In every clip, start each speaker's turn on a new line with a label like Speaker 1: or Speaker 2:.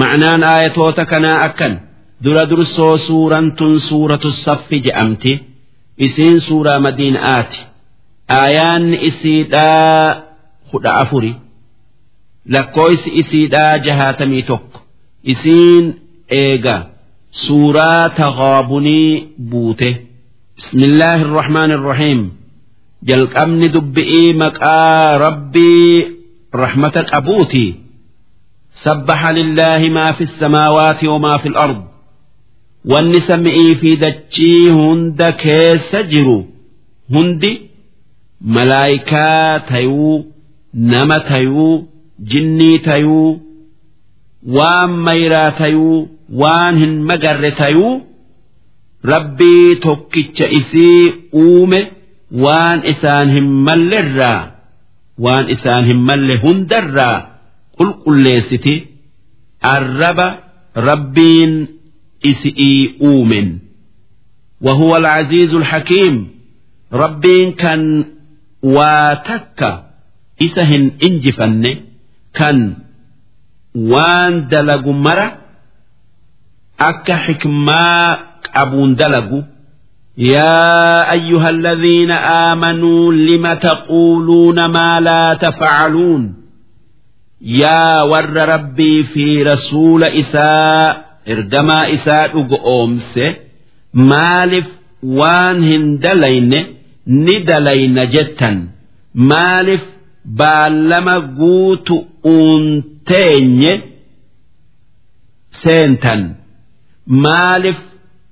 Speaker 1: ma'naan aayatoota kanaa akkan dura dursoo suuraan tun suuratu saffi je'amti isiin suuraa madiinaati aayaanni isiidhaa kudha afuri lakkooysi isiidhaa jahaatamii tokko isiin eega suuraa taghaabunii buute bismillaahi irrahmaan irrahiim jalqabni dubbi'ii maqaa rabbii rahmata qabuuti سبح لله ما في السماوات وما في الأرض wanni samii fi dachii hunda keessa jiru hundi malaayikaa tayuu nama tayuu jinnii tayuu waan mayraa tayuu waan hin magarre tayuu rabbii tokkicha isii uume waan isaan hin mallerraa waan isaan hin malle hundarraa qulqulleessiti arraba rabbiin isi'ii uumen وهو العزيز الحكيم ربين كان واتك إسهن إنجفن كان وان دلق مرة أك حكما أبون دلق يا أيها الذين آمنوا لم تقولون ما لا تفعلون يا ور ربي في رسول إساء ergamaa isaa dhugu oomse maaliif waan hin dalayne ni dalayna jettan maaliif baallama guutu uunteenye seentan maaliif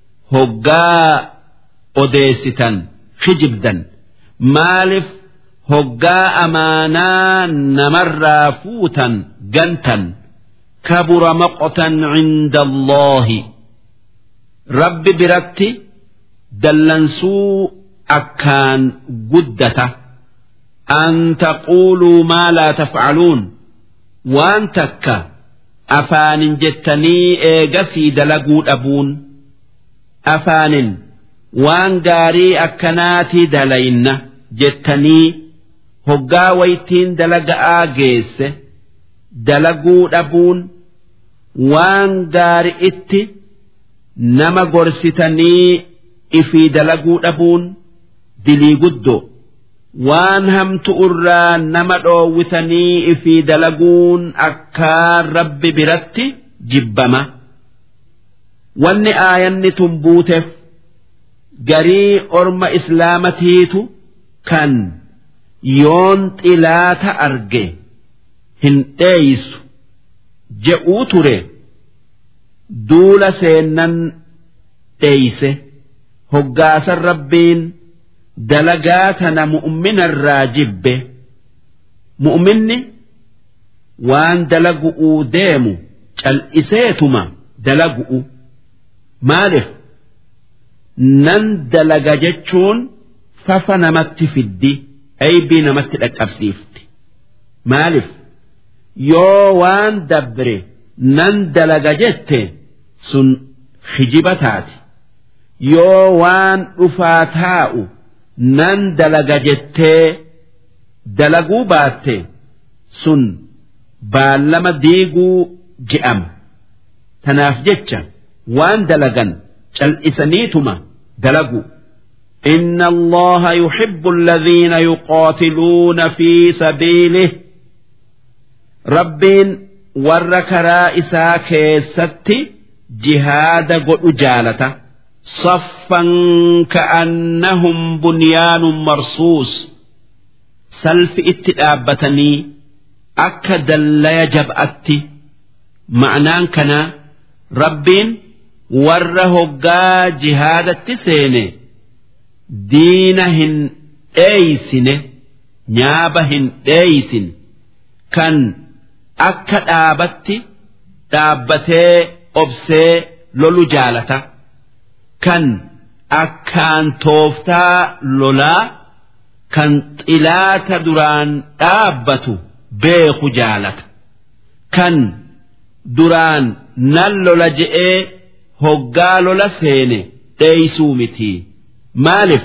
Speaker 1: hoggaa odeessitan kijibdan maaliif hoggaa amaanaa namarraa fuutan gantan. كبر مقتا عند الله رب برتي دلنسو أكان قدته أن تقولوا ما لا تفعلون وأن تكا أفان جتني إيجسي دلقود أبون أفان وأن قاري أكناتي دلين جتني هقا ويتين دلق آجيس دلقود أبون waan gaari itti nama gorsitanii ifii dalaguu dhabuun dilii guddoo waan hamtu irraa nama dhoowwitanii ifii dalaguun akkaan rabbi biratti jibbama wanni aayanni tun buuteef garii orma islaamatiitu kan yoon xilaata arge hin dheeysu je'uu ture duula seennan dheeyse hoggaasan rabbiin dalagaa tana mu'minarraa jibbe mu'minni waan dalagu'uu deemu cal'iseetuma dalagu'u maaliif nan dalaga jechuun fafa namatti fiddi aybii namatti dhaqqabsiifti maaliif yoo waan dabre nan dalaga jette sun hijiba taati yoo waan dhufaa taa'u nan dalaga jettee dalaguu baatte sun baallama diiguu je'ama tanaaf jecha waan dalagan cal'isaniituma dalagu إن الله يحب الذين يقاتلون في سبيله rabbiin warra karaa isaa keessatti jihaada godhu jaalata saffan ka'annahum bunyaanun marsuus salfi itti dhaabbatanii akka dallaya jab'atti ma'anaan kana rabbiin warra hoggaa jihaadatti seene diina hin dheeysine nyaaba hin dheeysin kan akka dhaabatti dhaabbatee obsee lolu jaalata kan akkaan tooftaa lolaa kan xilaata duraan dhaabbatu beeku jaalata kan duraan nan lola je'ee hoggaa lola seene dheeysuu miti maaliif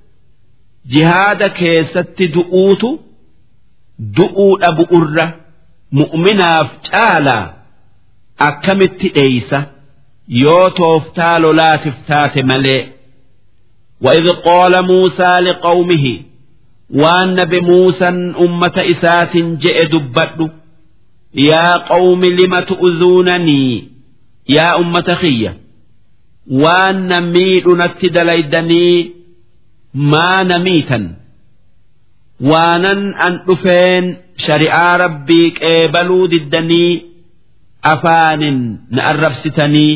Speaker 1: jihaada keessatti du'uutu du'uu dhabu irra mu'minaaf caalaa akkamitti dheeysa yoo tooftaa lolaatiif taate malee وإذ قال موسى لقومه وأن بموسى أمة إسات جئ دبت يا قوم لم تؤذونني يا أمة خية وأن ميل نتدليدني ما نميتا waanan an dhufeen shari'aa rabbii qeebaluu diddanii afaanin na arrabsitanii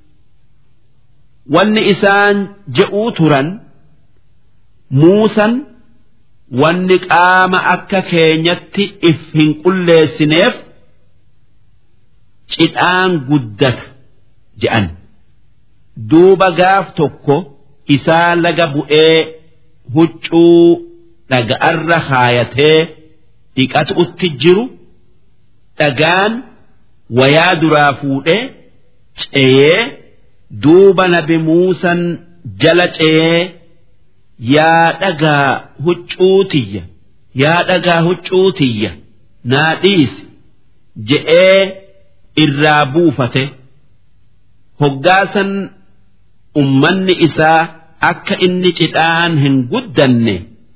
Speaker 1: wanni isaan je'uu turan muusan wanni qaama akka keenyatti if hin qulleessineef cidhaan guddata je'an duuba gaaf tokko isaa laga bu'ee huccuu dhaga'arra kaayatee dhiqatuutti jiru dhagaan wayaa duraa fuudhee ceeyee duuba nabi muusan jala ceeyee yaa dhagaa huccuutiyya yaa dhagaa huccuutiyya naa dhiisi je'ee irraa buufate hoggaasan ummanni isaa akka inni cidhaan hin guddanne.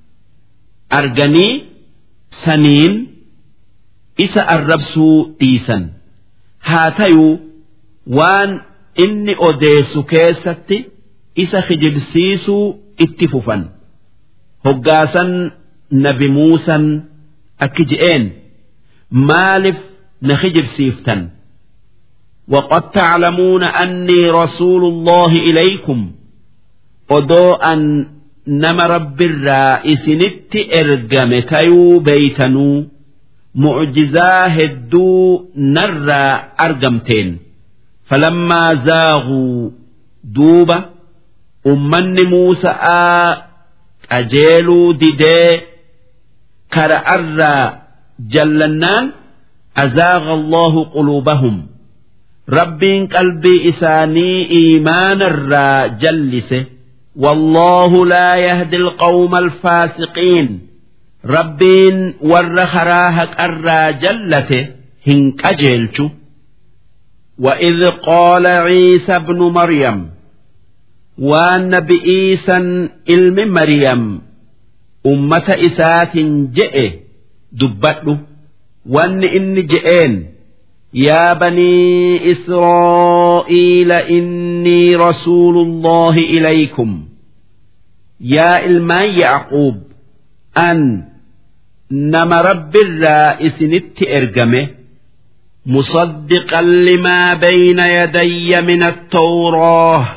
Speaker 1: arganii saniin isa arrabsuu dhiisan haa tayuu waan inni odeessu keessatti isa kijibsiisuu itti fufan hoggaasan nabi muusan akki je'een maaliif na kijibsiiftan وقد تعلمون أني رسول الله إليكم odoo an nama rabbirraa isinitti ergame tayuu beeytanuu mucjizaa hedduu narraa argamteen falammaa zaaguu duuba ummanni muusa'aa qajeeluu didee kara'arraa jallannaan azaaga allahu quluubahum rabbiin qalbii isaanii iimaanarraa jallise والله لا يهدي القوم الفاسقين ربين ور خراهك الرا جلته هنك أجلت وإذ قال عيسى ابن مريم والنبي إيسى علم مريم أمة إسات جئ دبته وأن إن جئين يا بني إسرائيل إني رسول الله إليكم يا إلمان يعقوب أن نما رب الرائس نت إرجمه مصدقا لما بين يدي من التوراة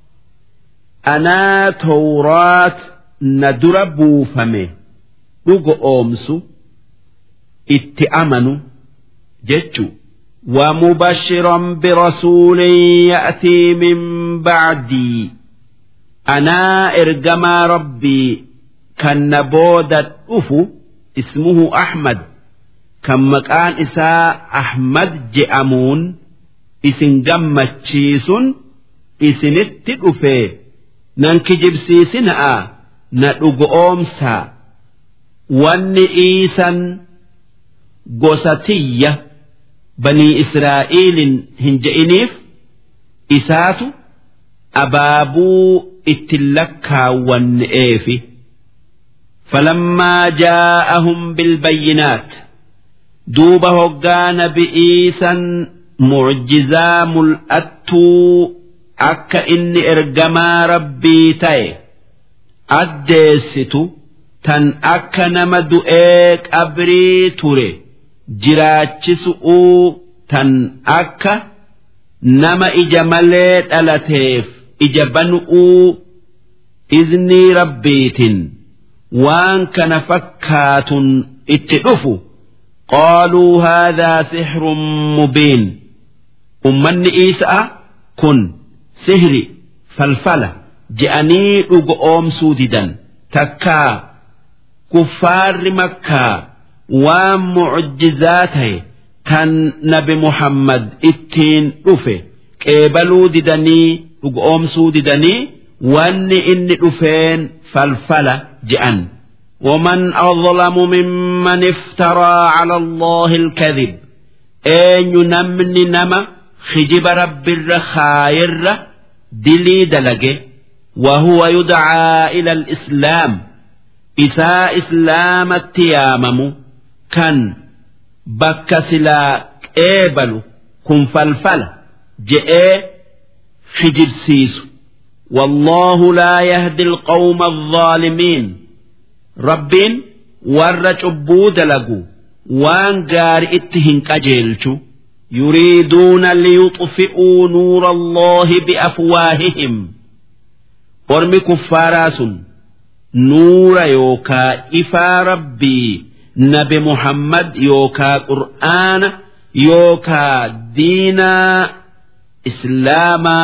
Speaker 1: أنا توراة ندر بوفمه رجو أمسو اتأمنوا جتشو ومبشرا برسول يأتي من بعدي أنا إرجما ربي كان بودة أفو اسمه أحمد كم مكان إساء أحمد جأمون إسن جمت شيسون إسن التقفي ننكجب سيسنا ندق أمسا واني إيسا قوستيه banii israa'eliin hin je'iniif isaatu abaabuu itti lakkaawwanne'eefi falammaa jaa'ahum bilbayyinaat duuba hoggaa nabi'iisan mucjizaa mul'attuu akka inni ergamaa rabbii ta'e addeessitu tan akka nama du'ee qabrii ture. jiraachisu'uu tan akka nama ija malee dhalateef ija banu'uu iznii rabbiitin waan kana fakkaatun itti dhufu qaaluu haadhaa sixrun mubiin ummanni isa'a kun sihri falfala je'anii dhugo oomsuu didan takkaa kuffaarri makkaa waan mucjizaa ta'e kan nabi muhammad ittiin dhufe qeebaluu didanii dhugoomsuu didanii wanni inni dhufeen falfala je'an ومن أظلم ممن افترى على الله الكذب أين نمن نما hijiba rabbirra kaayirra dilii dalage وهو يدعى إلى الإسلام إساء إسلام التيامم كان بك سلا قبل كن فلفل جئ خجل سيس والله لا يهدي القوم الظالمين ربين ور عبود لقو وان قار اتهن كجيلشو يريدون ليطفئوا نور الله بأفواههم ormi kuffaaraa sun nuura yookaa ifaa rabbii nabi muhammad yookaa qur'aana yookaa diinaa islaamaa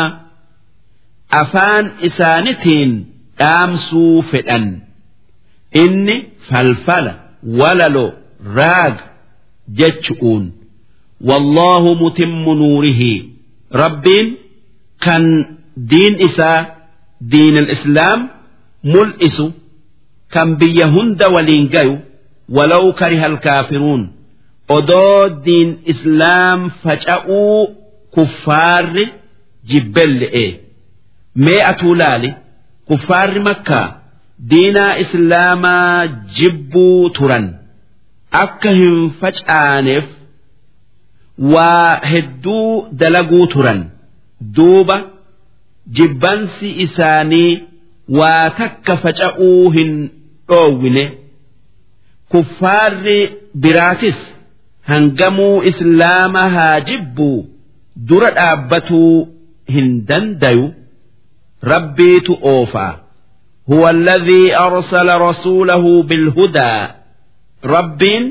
Speaker 1: afaan isaanitiin dhaamsuu fedhan inni falfala walalo raaga jechu'uun wallaahu mutimmu nuurihi rabbiin kan diin isaa diin al-islaam mul'isu kan biyya hunda waliin gayu walaw kariha alkaafiruun odoo diin islaam faca'uu kuffaarri jibbelle'e mee atuu laali kuffaarri makkaa diinaa islaamaa jibbuu turan akka hin facaaneef waa hedduu dalaguu turan duuba jibbansi isaanii waa takka faca'uu hin dhoowwine kuffaarri biraatis hangamuu islaama haa jibbuu dura dhaabbatuu hin dandayu rabbiitu oofaa هو الذي أرسل رسوله بالهدى ربين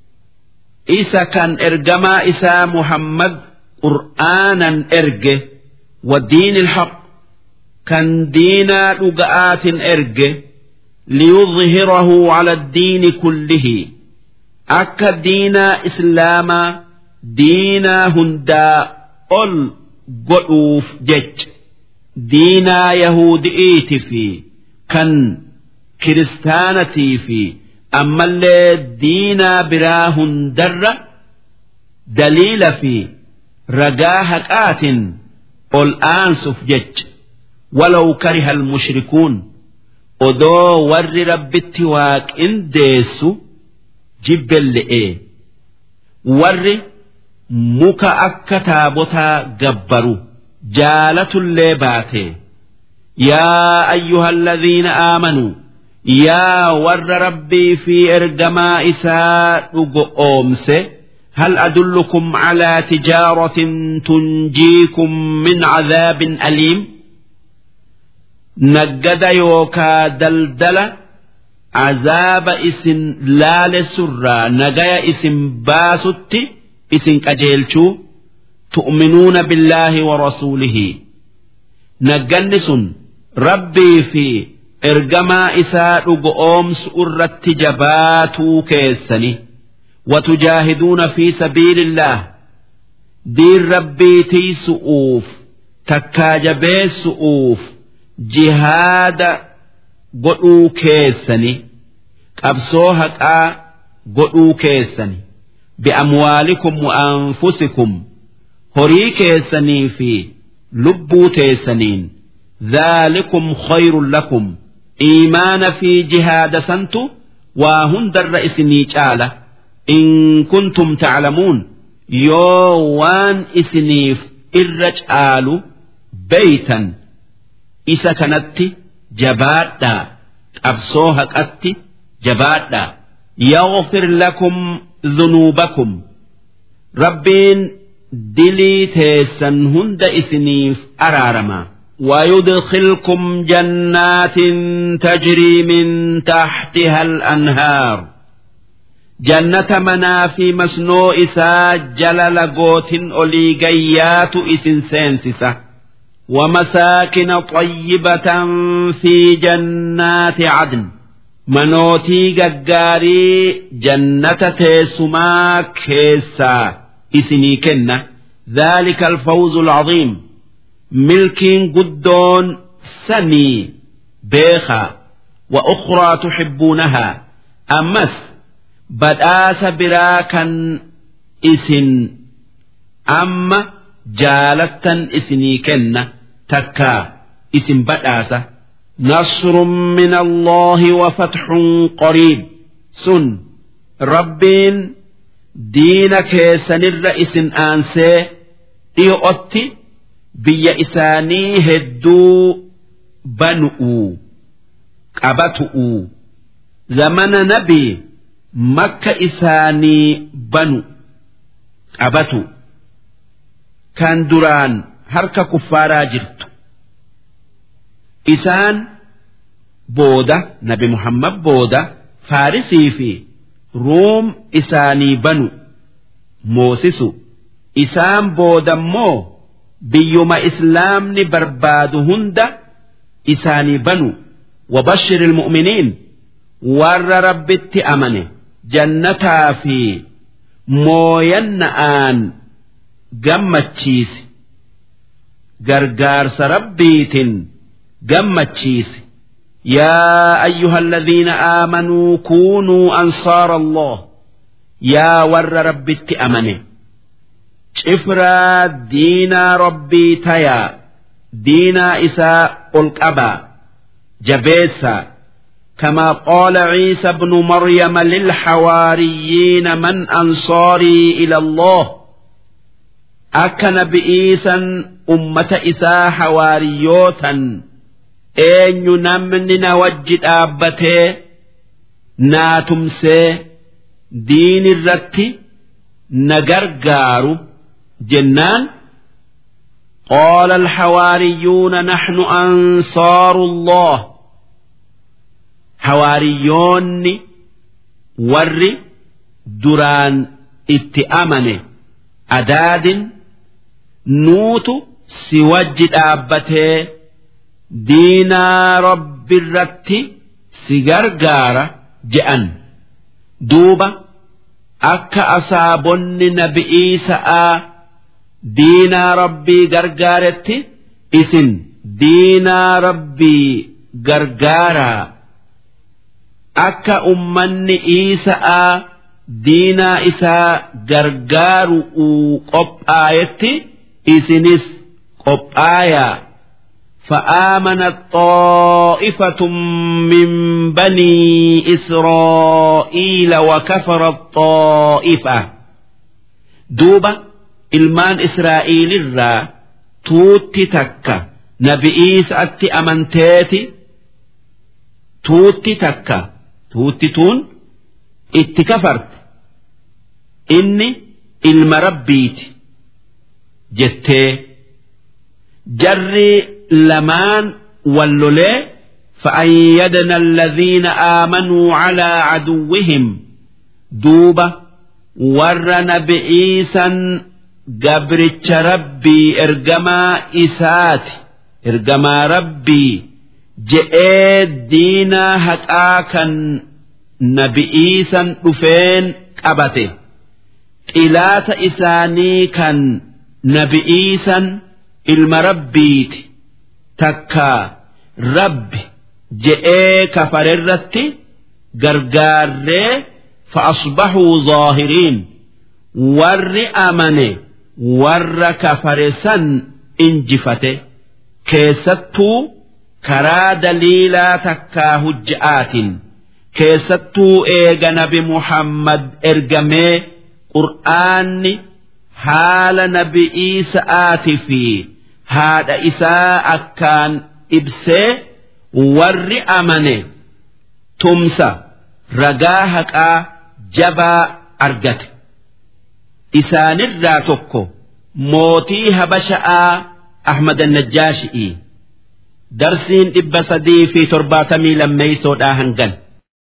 Speaker 1: إسا كان إرجما إسا محمد قرآنا إرجه والدين الحق كان دينا لقآت إرجه ليظهره على الدين كله أكا دينا إسلاما دينا هندا أل قلوف جج دينا يهودئيت في كان كريستانتي في أما اللي دينا براه هندر دليل في رجاهك آت الآن سفجج ولو كره المشركون odoo warri rabbitti waaqindeessu jibbelle'e warri muka akka taabotaa gabbaru jaalatullee baate yaa ayyuha alladhiina aamanuu yaa warra rabbii fi ergamaa isaa dhugo oomse هل أدلكم على تجارة تنجيكم من عذاب أليم نجد يوكا دلدل عذاب اسم لال سرى نجايا اسم باسط اسم كجيلشو تؤمنون بالله ورسوله نجنس ربي في إرجما إساء أومس أرت جباتو كيسني وتجاهدون في سبيل الله دين ربي تيسؤوف تكاجبي سؤوف جهاد قلو كيسني قبسو هكا قلو كيسني بأموالكم وأنفسكم هري كيسني في لبو تيسنين ذلكم خير لكم إيمان في جهاد سنتو وهند الرئيس نيجاله إن كنتم تعلمون يوان إسنيف إرج بيتا إسا كانت جبادا أبصوها أتي جبادا يغفر لكم ذنوبكم ربين دلي تيسن هند إسنيف أرارما ويدخلكم جنات تجري من تحتها الأنهار jannata manaa fi masnoo isaa jala lagootin olii gayyaatu isin seensisa ومساكن طيبة في جنات عدن منوتي ججاري جنة تيسما كيسا إسني كنة ذلك الفوز العظيم ملك قدون سني بيخا وأخرى تحبونها أمس badhaasa biraa kan isin amma jaalattan isinii kenna takkaa isin badhaasa
Speaker 2: نصر من الله وفتح قريب
Speaker 1: sun rabbiin diina keessanirra isin aansee dhi'ootti biyya isaanii hedduu banu'u qabatu'u zamana nabii makka isaanii banu qabatu kan duraan harka kuffaaraa jirtu isaan booda nabi muhammad booda faarisii fi ruum isaanii banu moosisu isaan boodammoo biyyuma islaamni barbaadu hunda isaanii banu wabashir ilmu'miniin warra rabbitti amane jannataa fi mooyanna'aan gammachiisi gargaarsa rabbiitin gammachiisi يا أيها الذين آمنوا كونوا أنصار الله يا ور ربي أمنه شفرا دينا ربي تيا دينا إساء القبا جبيسا كما قال عيسى بن مريم للحواريين من أنصاري إلى الله أكن بإيسا أمة إساء حواريوتا eenyu namni na wajji dhaabbatee naa tumsee diin irratti na gargaaru jennaan قال الحواريون نحن أنصار الله حواريون ور دران اتأمن أداد نوت سوجد أبته diinaa rabbi irratti si gargaara je'an duuba akka asaabonni nabi'ii sa'aa diinaa rabbii gargaaretti isin diinaa rabbii gargaaraa akka ummanni iisa'aa diinaa isaa gargaaru qophaayetti isinis qophaayaa. فآمنت طائفة من بني إسرائيل وكفرت طائفة دوبة ilmaan israa'iilirraa tuutti takka nabi'iisa atti amanteeti tuutti takka tuutti tuun itti kafarte inni ilma rabbiiti jettee jarri lamaan wallolee فأيدنا الذين آمنوا على عدوهم دوبة ور نبئيسا قبرتش ربي إرجما إسات إرجما ربي جئ دينا هتآكا نبئيسا رفين قبته قلات إساني كان نبئيسا ilma rabbiiti takka rabbi je'ee kafarerratti gargaarree fa'asbaxuu zaahiriin warri amane warra kafare san injifate keessattuu karaa daliilaa takkaa hujja'aatiin keessattuu eega nabi muhammad ergamee qur'aanni haala nabi'ii sa'aati fi haadha isaa akkaan ibsee warri amane tumsa ragaa haqaa jabaa argate isaanirraa tokko mootii habasha'aa ahmad annajjaashi'ii darsiin dhibba sadii fi torbaatamii lammeeysoodhaa hangan